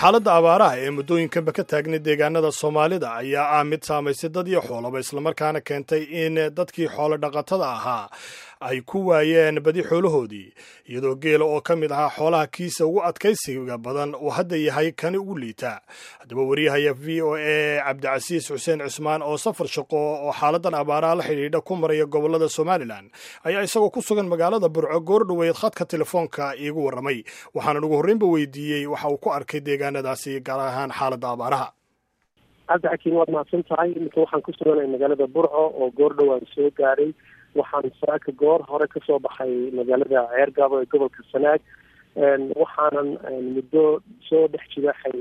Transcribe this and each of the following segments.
xaaladda abaaraha ee muddooyinkanba ka taagnay deegaanada soomaalida ayaa ah mid saamaysay dad iyo xoolaba islamarkaana keentay in dadkii xoolo dhaqatada ahaa ay ku waayeen badi xoolahoodii iyadoo geela oo ka mid ahaa xoolaha kiisa ugu adkaysiga badan uu hadda yahay kani ugu liita haddaba wariyahaya v o a cabdicasiis xuseen cusmaan oo safar shaqo oo xaaladan abaaraha la xidhiidha ku maraya gobolada somalilan ayaa isagoo ku sugan magaalada burco goor dhoweyd khadka telefoonka iigu warramay waxaanan ugu horreynba weydiiyey waxa uu ku arkay deegaanadaasi gaar ahaan xaaladda abaaraha cabdixakiin waad mahadsan tahay iminka waxaan ku suganay magaalada burco oo goor dhowaan soo gaaray waxaan saaka goor hore kasoo baxay magaalada ceergaabo ee gobolka sanaag waxaanan muddo soo dhex jibaxay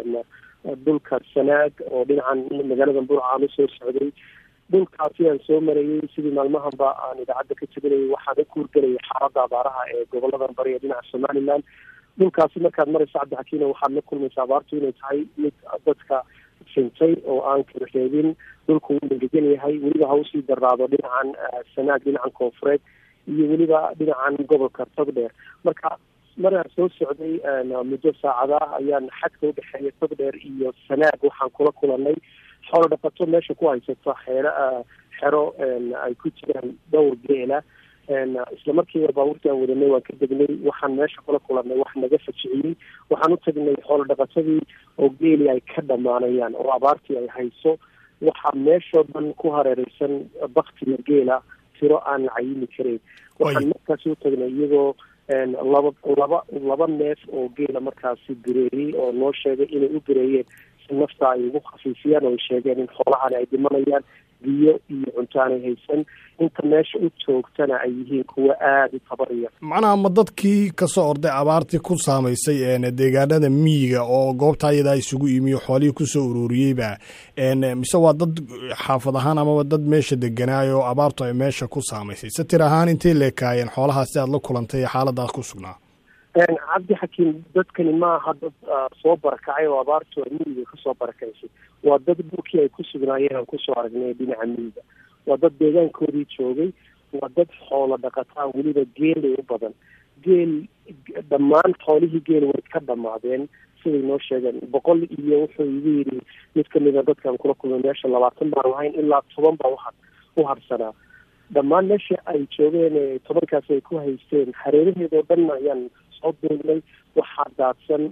dhulka sanaag oo dhinacan magaalada burco aan usoo socday dhulkaasi aan soo marayay sidii maalmahanba aan idaacadda ka teganayay waxaan u kuurgelayay xaaladda abaaraha ee goboladan bari ee dhinaca somaliland dhulkaasi markaad maraysa cabdixakiina waxaad la kulmaysa abaartu inay tahay mid dadka sintay oo aan kala reebin dhulku wuu engegan yahay weliba ha usii daraado dhinacan sanaag dhinacan koonfureed iyo weliba dhinacan gobolka togdheer marka maraan soo socday muddo saacada ayaan xadka udhexeeya togdheer iyo sanaag waxaan kula kulanay xoolo dhaqato meesha ku haysato xeero xero ay ku jiraan dhowr geela isla markiiba baabuurtii aan wadanay waan ka degnay waxaan meesha kula kulanay wax naga fajiciyey waxaan u tagnay xoolo dhaqatadii oo geeli ay ka dhamaanayaan oo abaartii ay hayso waxaa meeshoo dhan ku hareereysan baktiga geela tiro aan la cayimi karayn waxaan markaasi u tagnay iyagoo laba laba laba neef oo geela markaasi bireeyey oo noo sheegay inay u bireeyeen si nafta ay ugu khafiifiyaan oo ay sheegeen in xoolahani ay dhimanayaan biyo iyo cunto aanay haysan inta meesha u joogtana ay yihiin kuwa aada u tabariya macnaha ma dadkii kasoo orday abaartii ku saamaysay deegaanada miyiga oo goobta ayadaa isugu imiyo xoolihii kusoo ururiyeyba mise waa dad xaafad ahaan amaba dad meesha deganaayo oo abaartu ay meesha ku saamaysay se tir ahaan intay leekaayeen xoolahaasi aad la kulantay ee xaaladaas ku sugnaa cabdi xakiim dadkani ma aha dad soo barakacay oo abaartu ay miyiga kasoo barakaysay waa dad dhulkii ay ku sugnaayeen aan kusoo aragnay dhinaca miyiga waa dad deegaankoodii joogay waa dad xoolo dhaqataa weliba geelay u badan geel dhammaan xoolihii geel way ka dhamaadeen siday noo sheegeen boqol iyo wuxuu igu yidhi mid kamida dadkaan kula kulmay meesha labaatan baan lahayn ilaa toban baa uha u harsanaa dhammaan meesha ay joogeen tobankaasi ay ku haysteen hareeraheedoo dhan ayaan soo duugnay waxaa daadsan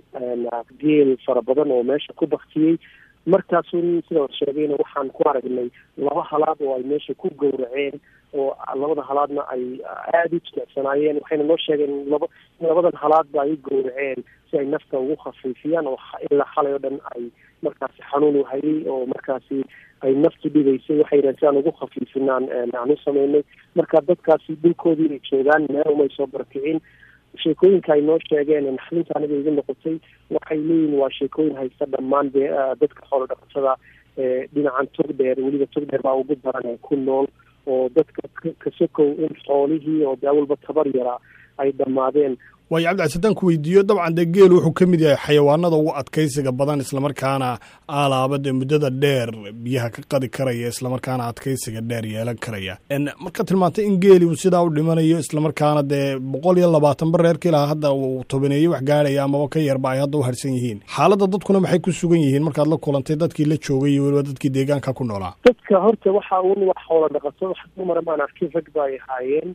geel fara badan oo meesha ku baktiyey markaasun sidaan sheegayna waxaan ku aragnay laba halaad oo ay meesha ku gowraceen oo labada halaadna ay aada u jilicsanaayeen waxayna noo sheegeen laba in labadan halaadba ay u gowraceen si ay nafta ugu khafiifiyaan oo ilaa xalay oo dhan ay markaasi xanuun u hayay oo markaasi ay naftu dhibaysay waxay yidhahen si aan ugu khafiifinaan aan u sameynay marka dadkaasi dhulkoodii ay joogaan meel umay soo barakicin sheekooyinka ay noo sheegeen naxdinta aniga igu noqotay waxay leeyihin waa sheekooyin haysta dhammaan de dadka xoolo dhaqatada ee dhinacan togdheer weliba togdheer baa ugu daran ee ku nool oo dadka kasokow in xoolihii oo de awalba tabar yaraa ay dhammaadeen waayo cabdicas haddaan ku weydiiyo dabcan dee geel wuxuu ka mid yahay xayawaanada ugu adkaysiga badan islamarkaana aalaaba dee muddada dheer biyaha ka qadi karaya islamarkaana adkaysiga dheer yeelan karaya marka tilmaantay in geeli uu sidaa u dhimanayo islamarkaana dee boqol iyo labaatan ba reerka ilaa hadda uu tobaneeye wax gaadhaya amaba ka yarba ay hadda u harsan yihiin xaaladda dadkuna maxay ku sugan yihiin markaad la kulantay dadkii la joogay iyo weliba dadkii deegaanka ku noolaa dadka horta waxa un wax xoola dhaqato wax dumara maan arkin rag ba ay ahaayeen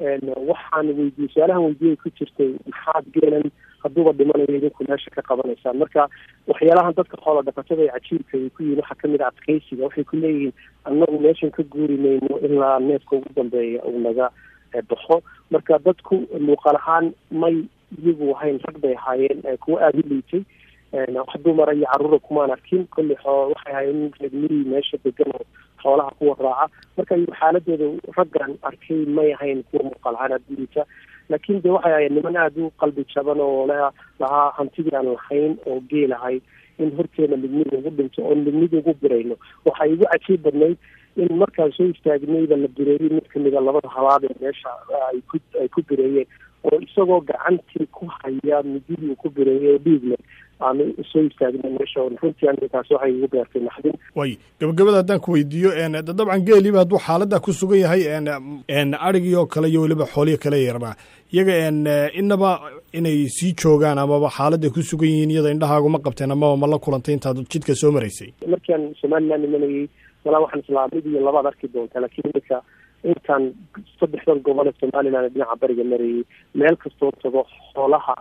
waxaan weydiiyey su-aalahan weydiyay ku jirtay maxaad geelan hadduuba dhimanayo idinku meesha ka qabanaysaan marka waxyaalahan dadka xoola dhaqatada ee cajiibka ay ku yihin waxaa kamid a adkaysiga waxay ku leeyihiin annagu meeshan ka guuri mayno ilaa neefka ugu dambeeya uu naga baxo marka dadku muuqaal ahaan may iyagu ahayn rag bay ahaayeen kuwa aada u liitay wax dumara iyo caruura kumaan arkin kolley waxay ahaayeen reer miyi meesha degan oo xoolaha kuwa raaca marka xaaladooda raggan arkay may ahayn kuwa muuqaal ahaan aada u liita laakiin de waxay ahayen niman aada u qalbi jaban oo l lahaa hantidii aan lahayn oo geel ahay in horteena midmid ugu dhinto oo midmid ugu birayno waxaa igu cajiib badnayd in markaan soo istaagnayba la bireeyey mid kamida labada halaad ee meesha ay ku ay ku bireeyeen oo isagoo gacantii ku haya mididii uu ku bireeyay oo dhiig leh aanu soo istaagna meesha runtii aniga taasi waxay igu beertay naxdin way gabagabada haddaan ku weydiiyo dabcan geeliba hadduu xaaladda ku sugan yahay adhigii oo kale iyo weliba xoolihi kale yarnaa iyaga inaba inay sii joogaan amaba xaaladday ku sugan yihiin iyada indhahaagu ma qabteen amaba ma la kulantay intaad jidka soo maraysay markaan somaliland imanayay walaa waxaan islaa mid iyo labaad arki doontaa laakiin iminka intaan saddexdan gobol ee somaliland dhinaca bariga marayay meel kastoo tago xoolaha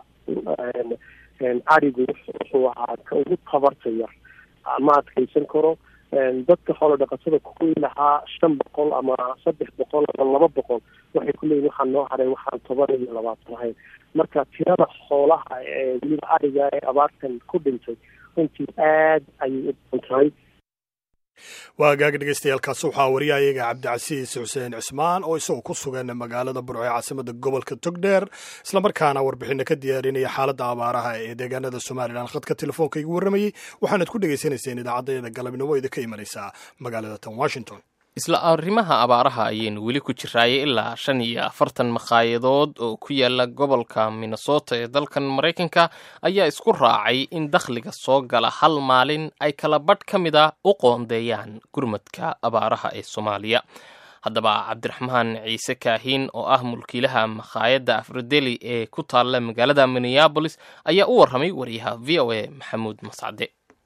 arigu wuxuu ahaa ka ugu tabarta yar ma adkaysan karo dadka xoolo dhaqatada kuwii lahaa shan boqol ama saddex boqol ama laba boqol waxay ku leeyihin waxaan noo haray waxaan toban iyo labaatan ahayn marka tirada xoolaha ee weliba ariga ee abaartan ku dhintay runtii aad ayay u badan tahay waa gaag dhegeystayaaalkaasi waxaa wariyahayaga cabdicasiis xuseen cismaan oo isagoo ku sugan magaalada burco ee caasimada gobolka togdheer islamarkaana warbixina ka diyaarinaya xaaladda abaaraha ee deegaanada somalilan khadka telefoonka igu warramayey waxaanad ku dhegaysanayseen idaacaddayada galabnimo idinka imanaysaa magaalada tan washington isla arrimaha abaaraha ayaynu weli ku jiraayay ilaa shan iyo afartan makaayadood oo ku yaala gobolka minnesota ee dalkan maraykanka ayaa isku raacay in dakhliga soo gala hal maalin ay kala badh ka mid a u qoondeeyaan gurmadka abaaraha ee soomaaliya haddaba cabdiraxmaan ciise kaahiin oo ah mulkiilaha makhaayadda afrodeli ee ku taalla magaalada minneabolis ayaa u warramay wariyaha v o a maxamuud mascade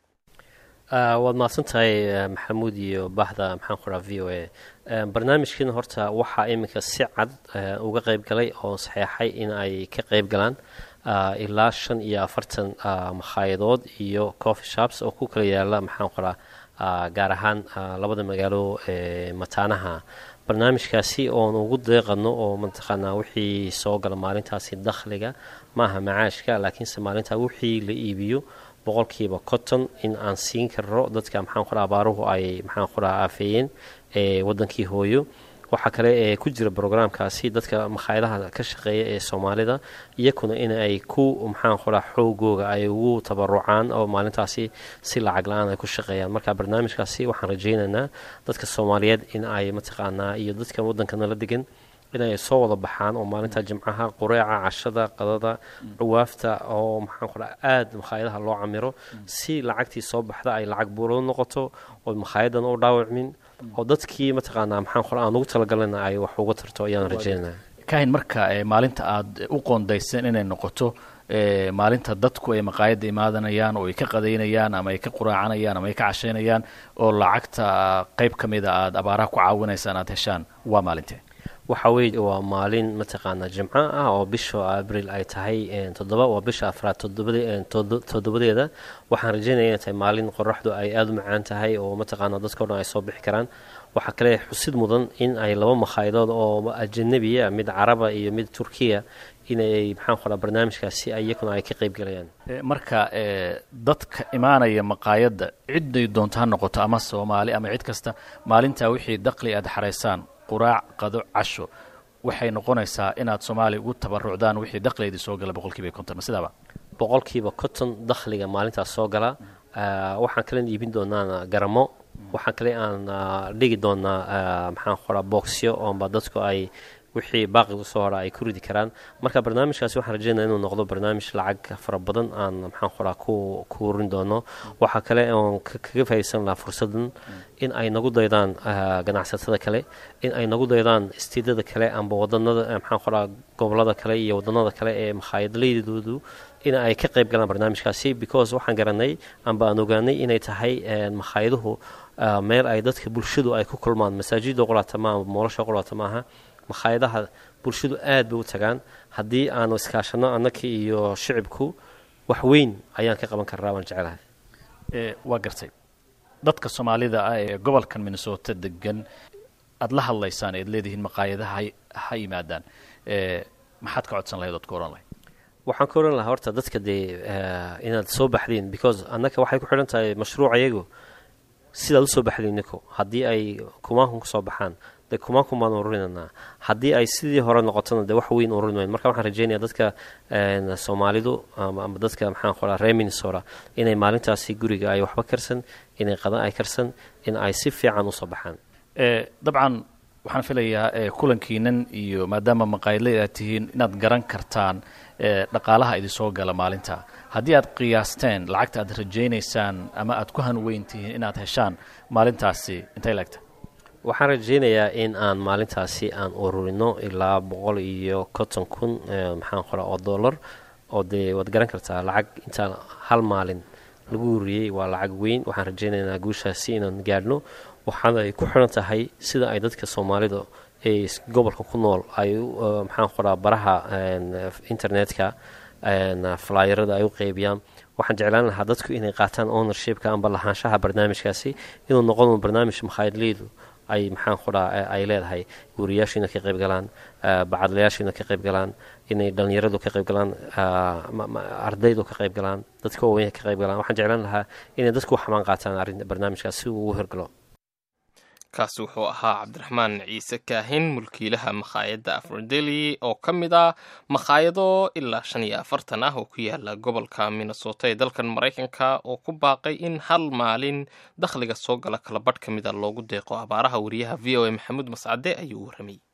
waad mahadsan tahay maxamuud iyo bahda maxaan ku dhaha v o a barnaamijkiina horta waxaa iminka si cad uga qeyb galay oo saxeexay in ay ka qeyb galaan ilaa shan iyo afartan makhayadood iyo coffee shops oo ku kala yaala maxaan ku dhaha gaar ahaan labada magaalo mataanaha barnaamijkaasi oon ugu deeqano oo mataqaanaa wixii soo gala maalintaasi dakhliga maaha macaashka laakiinse maalintaa wixii la iibiyo boqolkiiba cotton in aan siin karno dadka maxaan ku dhaha abaaruhu ay maxaan ku dhaha aafeeyeen ee wadankii hooyo waxaa kale ee ku jira brograamkaasi dadka makhaayadaha ka shaqeeya ee soomaalida iyakuna in ay ku maxaan ku dhaha xoogooga ay ugu tabarucaan oo maalintaasi si lacag la-aan ay ku shaqeeyaan marka barnaamijkaasi waxaan rajaynaynaa dadka soomaaliyeed in ay mataqaanaa iyo dadka wadankana la degan inay soo wada baxaan oo maalinta jimcaha qureeca cashada qadada dhawaafta oo maxaan ku dhaha aada makhaayadaha loo camiro si lacagtii soo baxda ay lacag buuro noqoto oo makhaayadana u dhaawacmin oo dadkii mataqaanaa maxaan ku aan ugu talagalana ay wax uga tarto ayaan rajeynaya kahin marka maalinta aada u qoondayseen inay noqoto maalinta dadku ay maqaayadda imaadanayaan oo ay ka qadaynayaan ama ay ka quraacanayaan ama ay ka cashaynayaan oo lacagta qeyb ka mida aada abaaraha ku caawinaysaan aada heshaan waa maalintee waxa weye waa maalin mataqaanaa jimco ah oo bisha abril ay tahay toddoba waa bisha afraad toddobadeeda waxaan rajeynaya inay tahay maalin qoraxdu ay aada u macaan tahay oo mataqaanaa dadkao dhan ay soo bixi karaan waxaa kale xusid mudan in ay laba makhaaydood oo ajanabiya mid caraba iyo mid turkiya inay maxaan ku dhaha barnaamijkaasi iyakuna ay ka qeyb galayaan marka dadka imaanaya maqaayadda ciday doonto ha noqoto ama soomaali ama cid kasta maalintaa wixii daqli aada xaraysaan quraac qado casho waxay noqonaysaa inaad soomaaliya ugu tabarucdaan wixii dakhligeedii soo gala boqolkiiba konton ma sidaaba boqolkiiba konton dakhliga maalintaas soo gala waxaan kalen iibin doonaa garamo waxaan kale aan dhigi doonaa maxaan qoraa boxyo oonba dadku ay wixii baaqi usoo hora ay ku ridi karaan marka barnaamijkaasi waxaan rajeynaya inuu noqdo barnaamij lacag fara badan aan maxaan qoraa ku ku urin doono waxaa kale oon kaga faaidaysan lahaa fursadan in ay nagu daydaan ganacsatada kale in ay nagu daydaan istiidada kale amba wadanada maxaan qoraa gobolada kale iyo wadanada kale ee makhaayadlaydoodu in ay ka qayb galaan barnaamijkaasi because waxaan garanay amba aan ogaanay inay tahay makhayaduhu meel ay dadka bulshadu ay ku kulmaan masaajida qolaata maaha moolosha qolaata maaha makhaayadaha bulshadu aad bay u tagaan haddii aanu iskaashano annaka iyo shicibku wax weyn ayaan ka qaban karnaa waan jecelahay waa gartay dadka soomaalida ah ee gobolkan minnesota degan aada la hadlaysaan ead leedihiin maqaayadaha ha yimaadaan maxaad ka codsan lahayd oad ka ohan lahayd waxaan ka ohan lahaa horta dadka dee inaad soo baxdiin because annaka waxay ku xidhan tahay mashruuc iyagu sidaad usoo baxdiin niko haddii ay kumaankan kusoo baxaan de kumaankan baan ururinanaa haddii ay sidii hore noqotona de wax weyn ururin wayn marka waxaan rajeynaya dadka soomaalidu ama dadka maxaan qoraa reer minnesota inay maalintaasi guriga ay waxba karsan inay qadan ay karsan in ay si fiican usoo baxaan dabcan waxaan filayaa kulankiinan iyo maadaama maqaayadley aad tihiin inaad garan kartaan dhaqaalaha idinsoo gala maalinta haddii aad qiyaasteen lacagta aad rajaynaysaan ama aad ku hanweyn tihiin inaad heshaan maalintaasi intay laegta waxaan rajaynayaa in aan maalintaasi aan ururino ilaa boqol iyo konton kun maxaan qoraa oo dollar oo dee waad garan kartaa lacag intaan hal maalin lagu ururiyey waa lacag weyn waxaan rajaynaynaa guushaasi inaan gaadhno waxaana ay ku xiran tahay sida ay dadka soomaalida ee gobolka ku nool ay maxaan qoraa baraha internetka flyerada ay u qeybiyaan waxaan jeclaan lahaa dadku inay qaataan ownershipka amba lahaanshaha barnaamijkaasi inuu noqon barnaamij makhaayadleydu ay maxaan qoraa ay leedahay guuriyaashiina ka qayb galaan bacadlayaashiina ka qayb galaan inay dhallinyaradu ka qayb galaan ardaydu ka qayb galaan dadka waaweyn ka qayb galaan waxaan jeclaan lahaa inay dadku xamaan qaataan arrin barnaamijkaas si uu u hirgalo kaasi wuxuu ahaa cabdiraxmaan ciise kaahin mulkiilaha makhaayadda afrodeli oo ka mid ah makhaayado ilaa shan iyo afartan ah oo ku yaala gobolka minnesota ee dalkan maraykanka oo ku baaqay in hal maalin dakhliga soo gala kala badh ka mida loogu deeqo abaaraha wariyaha v o a maxamuud mascade ayuu warramay